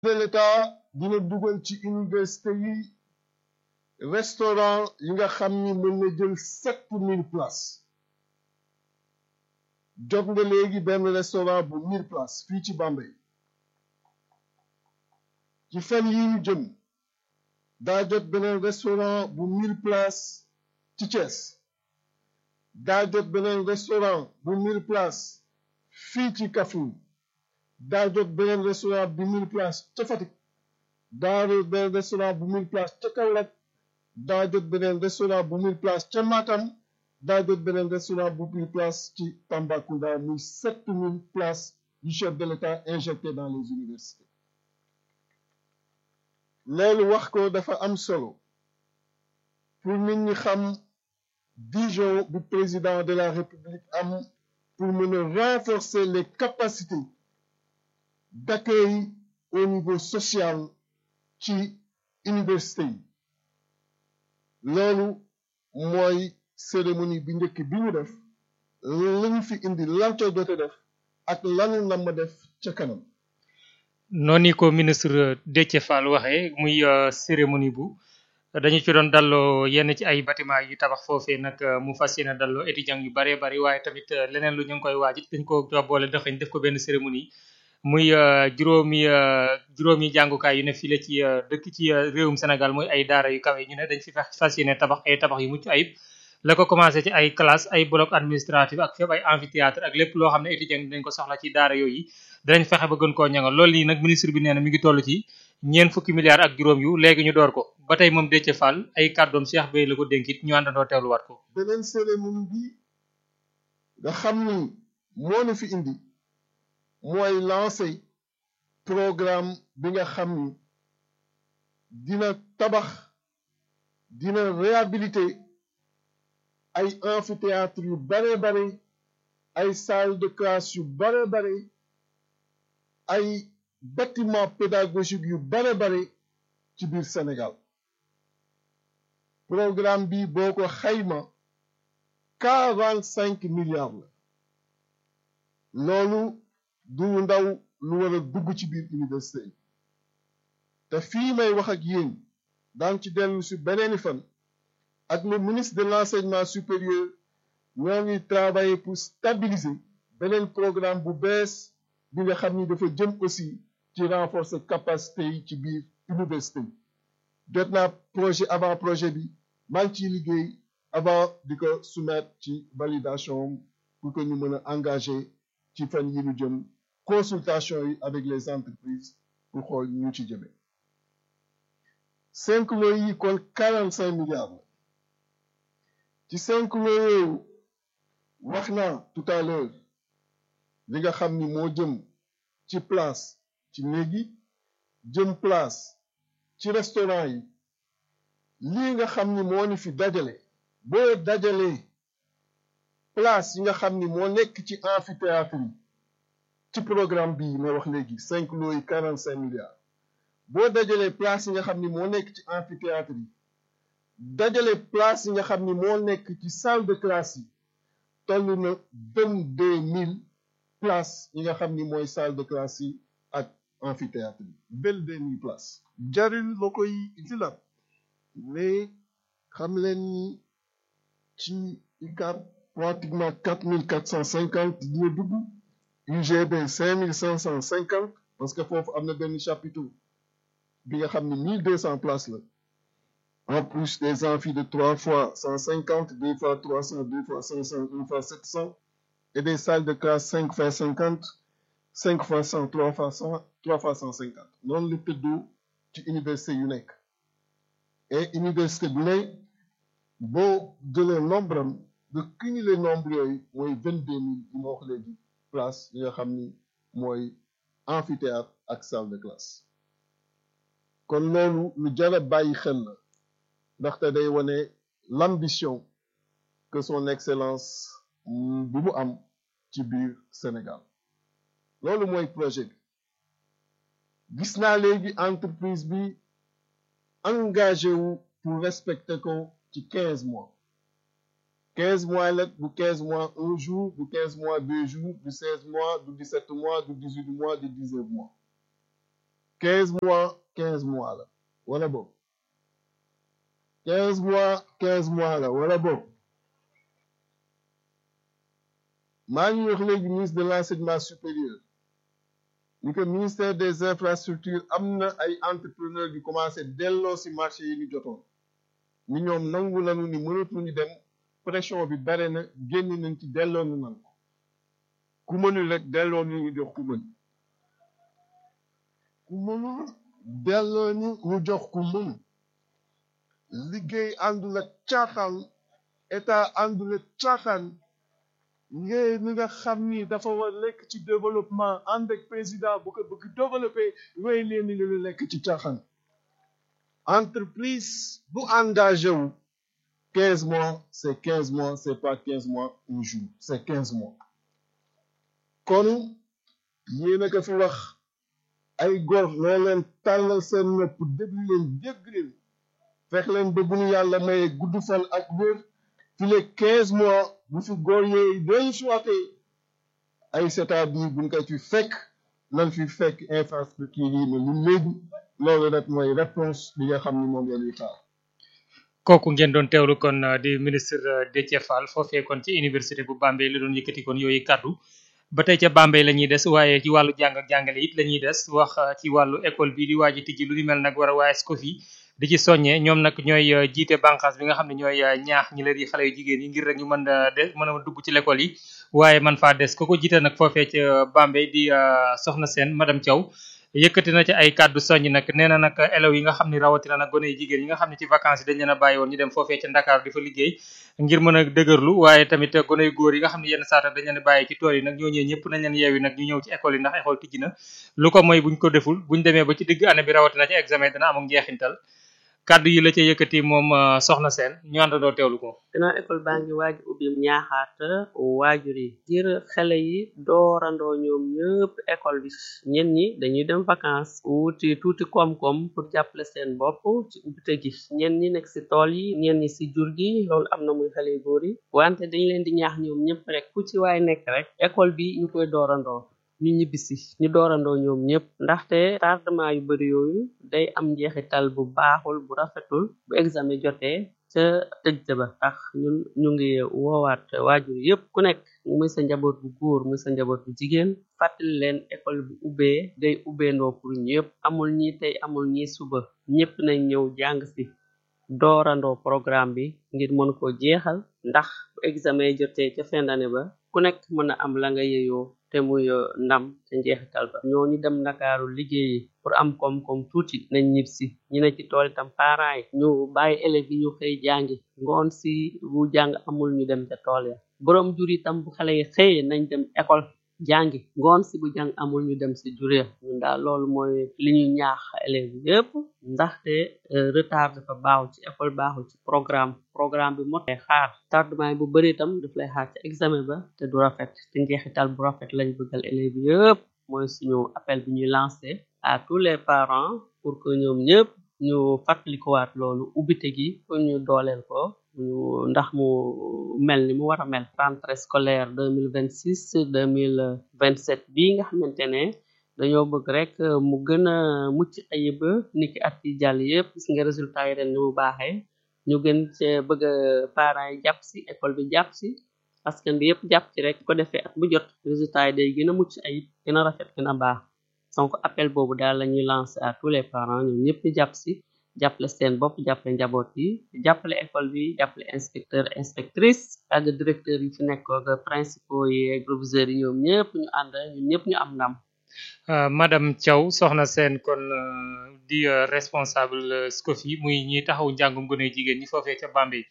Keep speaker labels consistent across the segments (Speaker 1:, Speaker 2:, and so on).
Speaker 1: de l'État dina dugal ci université yi restaurant yi nga xam ni mën na jël sept mille places jot nga léegi benn restaurant bu mille places fii ci Bambey ci fan yi ñu jëm daa jot beneen restaurant bu mille places ci Thiès daa jot beneen restaurant bu mille places fii ci Kaffrine daa jot beneen restaurant bu mille places ca Fatick daa jot beneen restaurant bu mille places ca Kaolack daa jot beneen restaurant bu mille places ca Matam daa jot beneen restaurant bu mille places ci Tambacounda muy sept mille places du chef de l'État injecté dans les universités loolu wax ko dafa am solo pour nit ñi xam vision bu président de la République am pour mën a renforcer les capacités d'accueil au niveau social ci université yi loolu mooy cérémonie bi njëkk bi ñu def lañu fi indi lan ca jote def ak lanu na ma def ca kanam
Speaker 2: noonu ko ministre Déthié Fall waxee muy cérémonie bu dañu ci doon dalloo yenn ci ay bâtiment yu tabax foofee nag mu fas yéene dalloo étudiants yu bëree bëri waaye tamit leneen lu ñu ngi koy waaj dañ ko boole dëxëñ def ko benn cérémonie muy juróomi juróomi jàngukaay yu ne fii la ci dëkk ci réewum Sénégal muy ay daara yu kawe ñu ne dañ fi fas yéene tabax ay tabax yu mucc ayib la ko commencé ci ay classe ay bloc administratif ak fépp ay amphithéâtre ak lépp loo xam ne étudiants dañ ko soxla ci daara yooyu danañ fexe ba gën koo ñangal loolu nii nag ministre bi nee na mi ngi toll ci ñeent fukki milliards ak juróom yu léegi ñu door ko ba tey moom Déthié Fall ay kàddoom Cheikh Bey la ko dénkit ñu àndandoo teewluwaat ko
Speaker 1: beneen cérémonie bi nga xam ni moo na fi indi mooy lancé programme bi nga xam ni dina tabax dina réhabiliter ay amphithéâtre yu bare bare ay salle de classe yu bare bare ay bâtiment pédagogique yu bare bare ci biir Sénégal programme bi boo ko xayma quarante cinq milliards la loolu du ndaw lu war a dugg ci biir université yi te fii may wax ak yéen daan ci dellu si beneeni fan ak le ministre de l'enseignement supérieur ñoo ngi travailler pour stabiliser beneen programme bu bees bi nga xam ni dafa jëm aussi ci renforcer capacité yi ci biir université yi jot naa projet avant projet bi maa ngi ciy liggéey avant di ko soumettre ci validation pour que ñu mën a engager ci fan yi ñu jëm consultation yi avec les entreprises pour xool ñu ci jëmee cinq lots yi kon quarante cinq milliards la ci cinq lots yooyu wax naa tout à l'heure li nga xam ni moo jëm ci place ci néegi jëm place ci restaurant yi lii nga xam ni moo ni fi dajale boo dajalee place yi nga xam ni moo nekk ci amphithéâtre yi ci programme bii ma wax léegi cinq lots yi quarante cinq milliards boo dajalee place yi nga xam ni moo nekk ci amphithéâtre yi dajale place yi nga xam ni moo nekk ci salle de classe yi toll na vingt deux mille places yi nga xam ni mooy salle de classe yi ak amphithéâtre yi vingt deux mille places jarul la koy utilat mais xam leen ni ci UCAD pratiquement quatre mille quatre cent cinquante dina dugg UGB cinq mille cinq cent cinquante parce que foofu am na benn chapiteau bi nga xam ni mille deux cent places la en plus des amphis de trois fois cent cinquante deux fois trois cent deux fois cinq cent une fois sept cent et des salles de classe cinq fois cinquante cinq fois cent trois fois cent trois fois cent cinquante noonu la tëddoo ci université yu nekk et université bu ne boo jëlee nombre am de cumuler nombre yooyu mooy vingt deux mille yi ma wax léegi place yi nga xam ni mooy amphithéâtre ak salle de classe kon loolu lu jar a bàyyi xel la ndaxte day wane l'ambition que son excellence bi mu am ci biir Sénégal loolu mooy projet bi gis naa léegi entreprise bi engagé wu pour respecter ko ci quinze mois quinze mois la du quinze mois un jour du quinze mois deux jours du seize mois du dix-sept mois du dix-huit mois du dix-neuf mois quinze mois quinze mois la wala boog quinze mois quinze mois la wala boog maa ngi wax léegi ministre de l'enseignement supérieur ni que ministère des infrastructures am na ay entrepreneurs yu commencé delloo si marché yi ñu jotoon ni ñoom nangu nañu ni mënatuñu dem pression bi bare na génn nañ ci delloo ñu nan ko ku mënul rek delloo ñu ñu jox ku mën ku mënul delloo ñu ñu jox ku mën liggéey àndul ak caaxaan état àndul ak caaxaan ngay ni nga xam ni dafa war lekk ci développement ànd ak président bu ko bëgg développé wéy leen ni lu lekk ci caaxaan entreprise bu engagé wu quinze mois c'est quinze mois c'est pas quinze mois un jour c'est quinze mois kon yéen a ko fi wax ay góor loo leen tàllal seen nopp déglu leen dégg leen fex leen ba bu ñu yàlla maye gudd fan ak wér fi le quinze mois bu fi góor yooyu dellu siwaatee ay c'est-à-dire buñ ko ci fekk lan fi fekk infrastructure yi ne lu léegi loolu rek mooy réponse bi nga xam ni moom la ñuy xaar
Speaker 2: kooku ngeen doon teewlu kon di ministre Déthié Fall foofee kon ci université bu Bambey la doon yëkkati kon yooyu kaddu ba tey ca Bambey la ñuy des waaye ci wàllu jàng ak jàngale it la ñuy des wax ci wàllu école bi di waaj a tijji lu ni mel nag war a waaye SCOFI di ci soññee ñoom nag ñooy jiite bànqaas bi nga xam ne ñooy ñaax ñi la di xale yu jigéen yi ngir rek ñu mën a de mën a dugg ci l'école yi waaye man faa des ko ko jiite nag foofee ca Bambey di soxna seen madame Thiaw yëkkati na ci ay kàddu soññ nag nee na nag élèves yi nga xam ne rawatina nag gone yu jigéen yi nga xam ne ci vacances yi dañ leen a bàyyi woon ñu dem foofee ca Ndakaar di fa liggéey ngir mën a dëgërlu waaye tamit gone yu góor yi nga xam ne yenn saata dañ leen a bàyyi ci tool yi nag ñooñee ñëpp nañ leen yeewi nag ñu ñëw ci école yi ndax école tijji na lu ko mooy buñ ko deful buñ demee ba ci digg année bi rawatina ci examen dina am ak njeexintal kàddu yi la ca yëkkati moom soxna seen ñu àndandoo teewlu ko
Speaker 3: ginnaaw école baa ngi waaj ubbi ñaaxaat waajur yi ngir xale yi doorandoo ñoom ñëpp école bi ñen ñi dañuy dem vacances wuti tuuti koom-koom pour jàppale seen bopp ci ubbite gi ñen ñi nekk si tool yi ñen ñi si jur gi loolu am na muy xale yu góor yi wante dañ leen di ñaax ñoom ñëpp rek ku ci waay nekk rek école bi ñu koy doorandoo ñu ñibbisi ñu doorandoo ñoom ñëpp ndaxte tardement yu bari yooyu day am njeexital bu baaxul bu rafetul bu examen jotee ca tëj ba tax ñun ñu ngi woowaat waajur yëpp ku nekk muy sa njaboot bu góor muy sa njaboot bu jigéen fàttali leen école bu ubbee day ubbeendoo pour ñëpp amul ñi tey amul ñi suba ñëpp nañ ñëw jàng si doorandoo programme bi ngir mën ko jeexal ndax bu examen jotee ca fin d'année ba ku nekk mën a am la nga yeyoo te muy ndam ca njeexital ba ñoo ñu dem ndakaaru liggéeyi pour am koom-koom tuuti nañ ñib si ñu ne ci tool itam parents yi ñu bàyyi élèves yi ñu xëy jàngi ngoon si bu jàng amul ñu dem ca tool ya boroom jur itam bu xale yi xëyee nañ dem école jàngi ngoon si bu jàng amul ñu dem si jur ya ñun daal loolu mooy li ñu ñaax élèves yépp ndaxte retard dafa baaxul ci école baaxul ci programme programme bi mot lay xaar tardement yi bu bëri itam daf lay xaar ci examen ba te du rafet te njeexital bu rafet lañ bëggal élèves yépp mooy suñu appel bi ñuy lancé à tous les parents pour que ñoom ñëpp ñu fàttalikuwaat loolu ubbite gi pour ñu dooleel ko ñu ndax mu mel ni mu war a mel rentrée scolaire deux mille vingt six deux mille vingt sept bii nga xamante ne dañoo bëgg rek mu gën a mucc ayib niki at yi jàll yëpp gis nga résultat yi ren ni mu baaxee ñu gën cee bëgg parents yi jàpp si école bi jàpp si askan bi yëpp jàpp ci rek ko defee at bu jot résultat yi day gën a mucc ayib gën a rafet gën a baax donc appel boobu daal la ñuy lancer à tous les parents ñoom ñëpp ñu jàpp si jàppale seen bopp jàppale njaboot yi jàppale école bi jàppale inspecteur inspectrice ak directeur yi fi nekk ak principaux yi proviseurs yi ñoom ñëpp ñu ànd ñun ñëpp ñu am ndam
Speaker 2: madame Thiaw soxna seen kon di responsable SCOFI muy ñi taxaw njàngum gone jigéen ñi foofee ca Bambey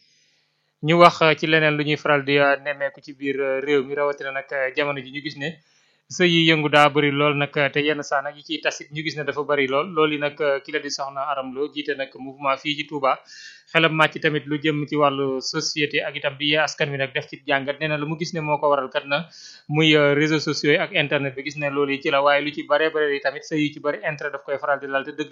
Speaker 2: ñu wax ci leneen lu ñuy faral di nemmeeku ci biir réew mi rawatina nag jamono ji ñu gis ne sëy yi yëngu daa bëri lool nag te yenn saa nag yi ciy tasit ñu gis ne dafa bëri lool loolu yi nag ki la di soxna Aram Lo jiite nag mouvement fii ci Touba xelam màcc tamit lu jëm ci wàllu société ak itam di yee askan wi nag def ci jàngat nee na lu mu gis ne moo ko waral kat na muy réseaux sociaux yi ak internet bi gis ne loolu yi ci la waaye lu ci bare bare yi tamit sëy yi ci bëri intérêt daf koy faral di lal te dëgg